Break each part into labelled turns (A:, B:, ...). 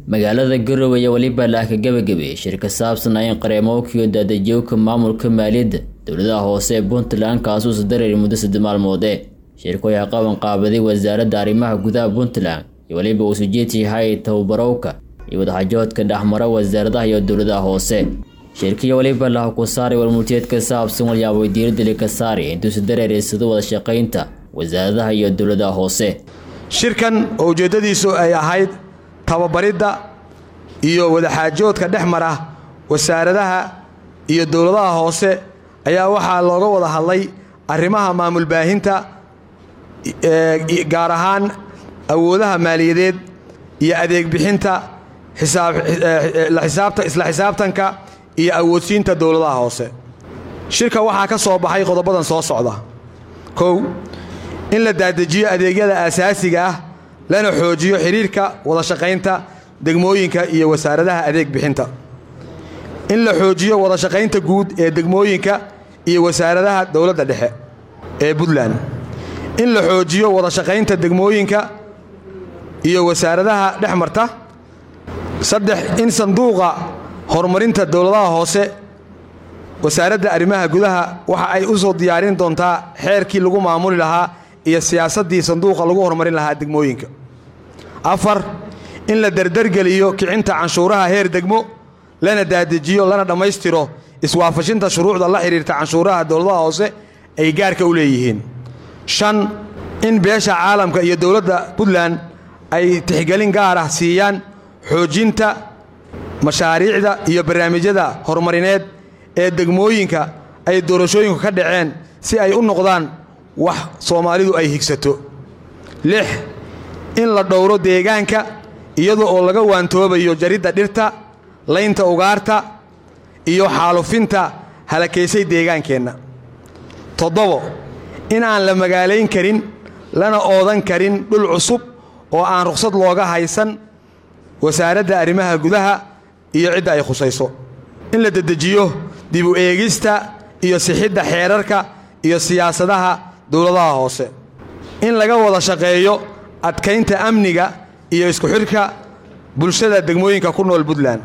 A: magaalada garowe iyo weliba laaka gebagabe shir ka saabsan in qareemowkiyo daadajooka maamulka maaliyadda dowladaha hoose ee puntland kaasuusa dareeri muddo sadde maalmoode shirku ayaa qaban qaabaday wasaaradda arrimaha gudaha puntland iyo weliba uu sujeedsi yahay tababarowka iyo wadaxajoodka dhexmara wasaaradaha iyo dowladaha hoose shirkiyo weliba laha ku saaray warmurtiyeed ka saabsan walyaabay diiradili ka saari intuusa dareereysado wada shaqaynta wasaaradaha iyo dowladaha hoose
B: shirkan oo ujeeddadiisu ay ahayd tababaridda iyo wadaxaajoodka dhex mara wasaaradaha iyo dowladaha hoose ayaa waxaa looga wada hadlay arrimaha maamul baahinta gaar ahaan awoodaha maaliyadeed iyo adeeg bixinta isla xisaabtanka iyo awoodsiinta dowladaha hoose shirka waxaa ka soo baxay qodobadan soo socda kow in la daadejiyo adeegyada aasaasiga ah lana xoojiyo xidhiirka wada shaqaynta degmooyinka iyo wasaaradaha adeeg bixinta in la xoojiyo wada shaqaynta guud ee degmooyinka iyo wasaaradaha dowladda dhexe ee puntland in la xoojiyo wada shaqaynta degmooyinka iyo wasaaradaha dhex marta saddex in sanduuqa horumarinta dowladaha hoose wasaaradda arrimaha gudaha waxa ay u soo diyaarin doontaa xeerkii lagu maamuli lahaa iyo siyaasaddii sanduuqa lagu horumarin lahaa degmooyinka afar in la derdergeliyo kicinta canshuuraha heer degmo lana daadejiyo lana dhammaystiro iswaafashinta shuruucda la xidhiirta canshuuraha dowladaha hoose ay gaarka u leeyihiin shan in beesha caalamka iyo dowladda puntland ay tixgelin gaar ah siiyaan xoojinta mashaariicda iyo barnaamijyada horumarineed ee degmooyinka ay doorashooyinku ka dhaceen si ay u noqdaan wax soomaalidu ay higsato lix in la dhowro deegaanka iyada oo laga waantoobayo jaridda dhirta laynta ugaarta iyo xaalufinta halakaysay deegaankeenna toddobo in aan la magaalayn karin lana oodan karin dhul cusub oo aan ruqsad looga haysan wasaaradda arrimaha gudaha iyo cidda ay khusayso in la dedejiyo dib u eegista iyo sixidda xeerarka iyo siyaasadaha dowladaha hoose in laga wada shaqeeyo adkaynta amniga iyo isku xidhka bulshada degmooyinka ku nool puntland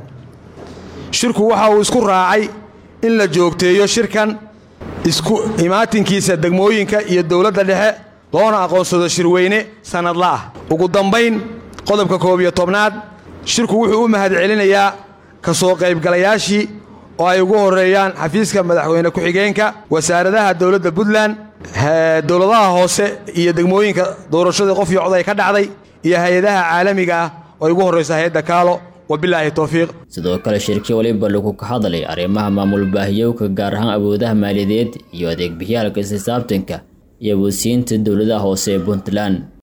B: shirku waxa uu isku raacay in la joogteeyo shirkan isku imaatinkiisa degmooyinka iyo dowladda dhexe loona aqoonsado shirweyne sannadla ah ugu dambayn qodobka koob iyo tobnaad shirku wuxuu u mahad celinayaa ka soo qaybgalayaashii oo ay ugu horreeyaan xafiiska madaxweyne ku-xigeenka wasaaradaha dowladda puntland dowladaha hoose iyo degmooyinka doorashadii qof iyo cod ay ka dhacday iyo hay-adaha caalamiga ah oo ay ugu horrayso hay-adda kaalo wabilaahi towfiiq
A: sidoo kale shirkii waliba lagu ka hadlay arrimaha maamul baahiyowka gaar ahaan awoodaha maaliyadeed iyo adeeg bixyaalka isxisaabtanka iyo awoodsiinta dowladaha hoose ee puntland